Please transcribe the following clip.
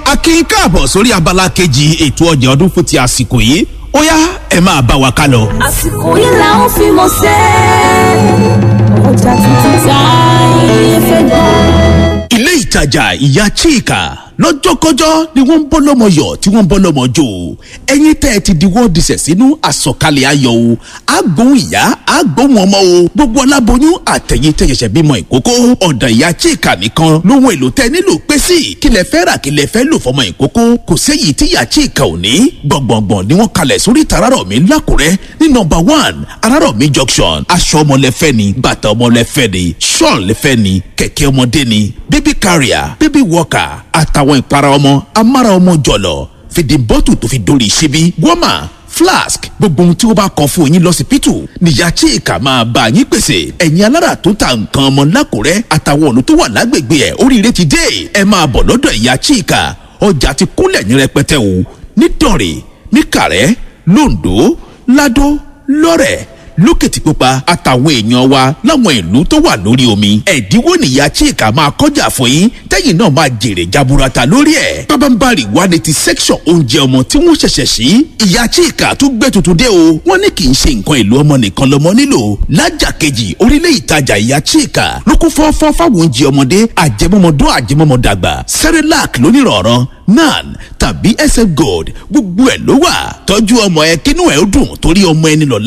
akin káàbọ̀ sórí abala kejì ètò ọjà ọdún fún ti àsìkò yìí ó yá ẹ máa bá wa ká lọ. àsìkò yìí là ń fi mọ̀ sẹ́ ọjà tuntun tá ayé fẹ́ dá. ilé ìtajà ìyá chika lọ́jọ́kọ́jọ́ ni wọ́n ń bọ́ lọ́mọ yọ̀ tí wọ́n ń bọ́ lọ́mọ jò ẹ̀yin tẹ́ ẹ ti di wọ́ọ̀dì sẹ̀ sínú àsọ̀kalẹ̀ ayọ̀ o àgbóhùn ìyá àgbóhùn ọmọ o gbogbo aláboyún àtẹ̀yìn tẹ́ ṣẹ̀ṣẹ̀ bímọ ìkókó ọ̀dà ìyá chika nìkan lóhun èlò tẹ́ nílò pé sí kílẹ̀ fẹ́ rà kílẹ̀ fẹ́ lò fọmọ ìkókó kò séyìí tí ìyá chika ò ní gbọ̀ngbọ̀ngbọ̀n ni wọ́n kalẹ̀ sórí tararọ̀mí lákùrẹ́ ní nọmba one arárọ̀mí junction aṣọ ọmọlẹ́fẹ́ ni bàtà ọmọlẹ́fẹ́ ni ṣọ́ọ̀n lẹ́fẹ́ ni kẹ̀kẹ́ ọmọdé ni baby carrier baby walker àtàwọn ìpara ọmọ amára ọmọ jọ̀lọ̀ fìdí bọ́tù tó fi dórí ṣíbí wọ́mà flask gbogbo ohun tí ó bá kọ fún yín lọ́sibítù níyà chika máa bá yín pèsè ẹ̀yin alára tó ta nǹkan ọmọ lákùrẹ́ àtàwọn ọ̀nà tó wà lágbègbè ẹ̀ oríire ti dé ẹ máa bọ̀ lọ́dọ̀ ìyá chika ọjà ti kúnlẹ̀ ní rẹpẹtẹ o nítorí níkàrẹ́ londo lado lọ́rẹ̀ lókìtìpupa àtàwọn èèyàn wa láwọn ìlú tó wà lórí omi ẹ̀dínwó nìyá chika máa kọjá fún yín tẹ́yìn náà máa jèrè jaburata lórí ẹ̀ pábánbárì wà ní ti section oúnjẹ ọmọ tí wọ́n ṣẹ̀ṣẹ̀ sí ìyá chika tó gbé tuntun dé o wọ́n ní kì í ṣe nǹkan ìlú ọmọ nìkan lọ́mọ nílò lájà kejì orílẹ̀ ìtajà ìyá chika ló kún fọ́fọ́ fáwọn oúnjẹ ọmọdé àjẹmọ́mọdún àjẹmọ́mọdàgbà cerelac lónìrọ̀rọ̀ nan tàbí sf gold gbogbo ẹ̀ ló wà tọ́jú ọmọ ẹ kínú ẹ̀ ó dùn torí ọmọ ẹni lọ́la